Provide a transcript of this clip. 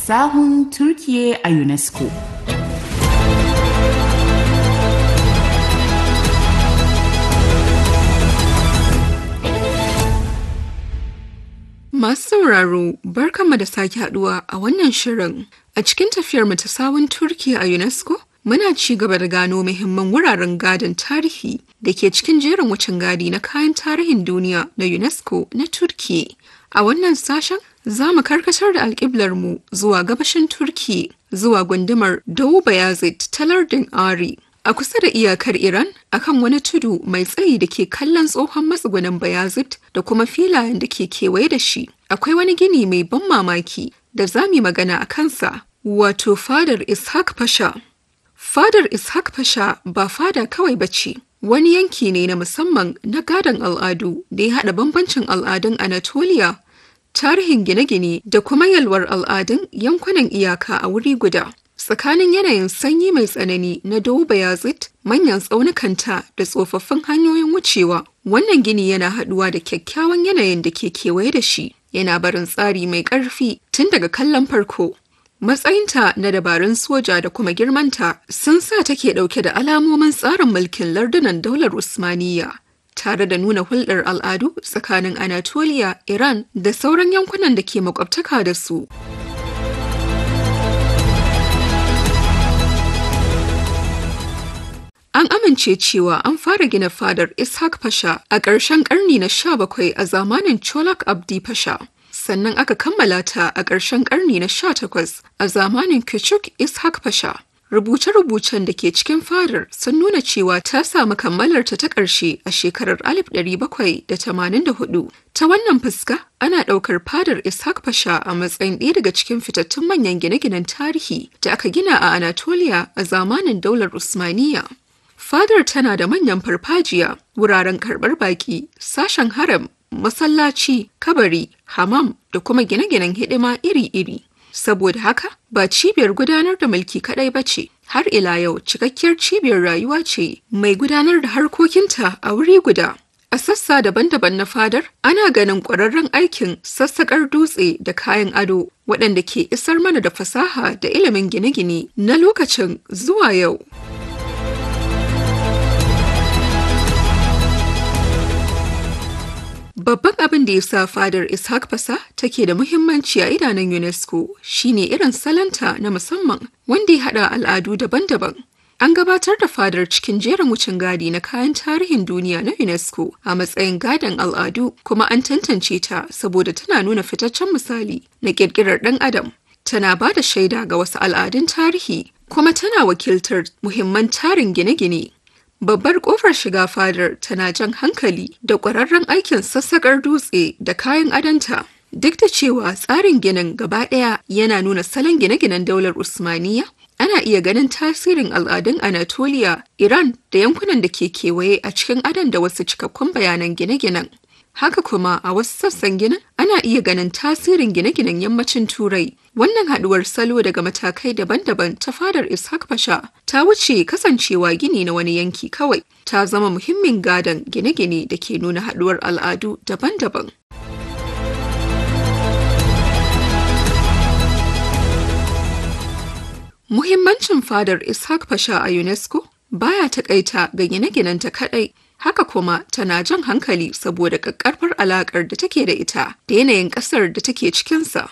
sahun Turkiye a UNESCO. Masu sauraro, barkanmu da sake haduwa a wannan shirin. A cikin tafiyarmu ta sawun Turkiya a UNESCO, muna ci gaba da gano muhimman wuraren gadon tarihi da ke cikin jerin wucin gadi na kayan tarihin duniya na UNESCO na Turkiya. A wannan sashen, za mu karkatar da alƙiblarmu zuwa gabashin Turkiya, zuwa gundumar Doğu Bayazit ta lardin Ari. A kusa da iyakar Iran, akan wani tudu mai tsayi da ke kallon tsohon matsugunin Bayazit da kuma filayen da ke kewaye da shi, akwai wani gini mai ban mamaki da za mu magana a kansa, wato fadar Ishaq Pasha. Fadar Ishaq Pasha ba fada kawai ba ce, wani yanki ne na musamman na gadon al'adu da ya haɗa bambancin al'adun Anatolia, tarihin gine-gine da kuma yalwar al'adun yankunan iyaka a wuri guda. tsakanin yanayin sanyi mai tsanani na Doba Yazid, manyan tsaunukanta da tsofaffin hanyoyin wucewa, wannan gini yana haɗuwa da kyakkyawan yanayin da ke kewaye da shi, yana barin tsari mai ƙarfi tun daga kallon farko. Matsayinta na dabarun soja da kuma girmanta sun sa take ɗauke da alamomin tsarin mulkin lardunan daular Usmaniyya. tare da nuna hulɗar al'adu tsakanin Anatolia, Iran da sauran yankunan da ke makwabtaka da su. An amince cewa an fara gina fadar Ishaq Pasha a ƙarshen ƙarni na 17 a zamanin Cholak Abdi Pasha. Sannan aka kammala ta a ƙarshen ƙarni na 18 a zamanin Küçük Ishaq Pasha. Rubuce-rubucen da ke cikin fadar sun nuna cewa ta samu kammalarta ta ƙarshe a shekarar 1784. Ta wannan fuska, ana ɗaukar fadar Ishaq Pasha a matsayin ɗaya daga cikin fitattun manyan gine-ginen tarihi da aka gina a Anatolia a zamanin daular Usmaniyya. Fadar tana da manyan farfajiya, wuraren karɓar baƙi, sashen haram, masallaci, kabari, hamam da kuma gine-ginen hidima iri-iri. Saboda haka, ba cibiyar gudanar da mulki kaɗai ba ce, har ila yau cikakkiyar cibiyar rayuwa ce mai gudanar da harkokinta a wuri guda. A sassa daban-daban na fadar, ana ganin ƙwararren aikin sassaƙar dutse da kayan ado waɗanda ke isar mana da fasaha da ilimin gine-gine na lokacin zuwa yau. Babban abin da ya sa fadar Ishaq Fasa take da muhimmanci a idanun UNESCO shine irin salanta na musamman wanda ya haɗa al'adu daban-daban. An gabatar da fadar cikin jerin wucin gadi na kayan tarihin duniya na UNESCO a matsayin gadon al'adu kuma an tantance ta saboda tana nuna fitaccen misali na ƙirƙirar ɗan adam. Tana ba da shaida ga wasu al'adun tarihi kuma tana wakiltar muhimman tarin gine-gine Babbar kofar shiga fadar tana jan hankali da ƙwararren aikin sassaƙar dutse da kayan adanta. Duk da cewa tsarin ginin gaba ɗaya yana nuna salon gine-ginen daular Usmaniya, ana iya ganin tasirin al'adun Anatolia, Iran da yankunan da ke kewaye a cikin adon da wasu cikakkun bayanan gine-ginen. Haka kuma a wasu sassan ginin ana iya ganin tasirin gine-ginen yammacin Turai. Wannan haduwar salo daga matakai daban-daban ta fadar Ishaq Pasha ta wuce kasancewa gini na wani yanki kawai, ta zama muhimmin gadon gine-gine da ke nuna haduwar al'adu daban-daban. Muhimmancin fadar Ishaq Pasha a UNESCO baya takaita ga gine-ginenta kadai. haka kuma tana jan hankali saboda ƙaƙƙarfar alaƙar da take da ita da yanayin ƙasar da take cikinsa.